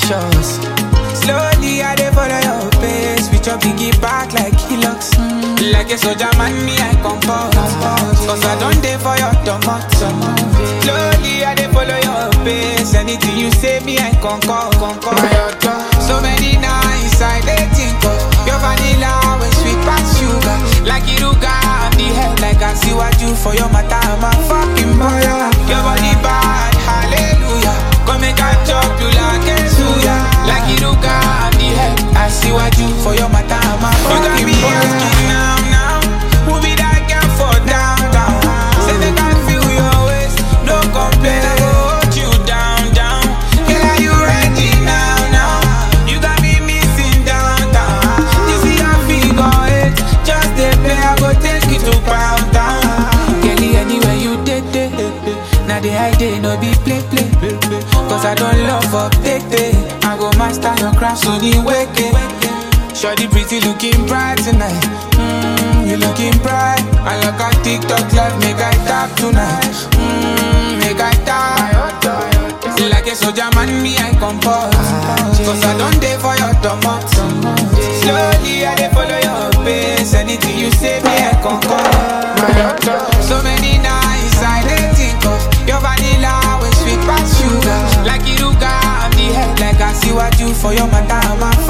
precious. Slowly I dey follow your pace with your biggie back like Hilux. Like a soldier man, me I compose. Cause I don't dey for your tomato. Slowly I dey follow your pace. Anything you say, me I concord. concord. So many nights I dey think of your vanilla when sweet past sugar. Like Iruga on the head, like I see what you for your matter. I'm a fucking baller. Your body bad, hallelujah. Come make I chop you like a suya. Like Iruga on the head, I see what you for your matter. I'm a fucking baller. You got me asking now, now. Who be that girl for downtown? Say they can feel your waist, no complain. I go hold you down, down. Girl, are you ready now, now? You got me missing downtown. You see how figure eight, just the play. I go take you to pound town. Girlie, anywhere you did, did, Now the idea no be play, play, Cause I don't love update, I go master your craft, so the wake Shorty pretty looking bright tonight. Mm, you looking bright. I like a TikTok live, make I tap tonight. Mm, make I tap. Like a soldier man, me I compose. Cause I don't dey for your tomato. Slowly I dey follow your pace. Anything you say, me I concord. So many nights I dey think of your vanilla when sweet past sugar. Like Iruga on the head, like I see what you for your matter. I'm a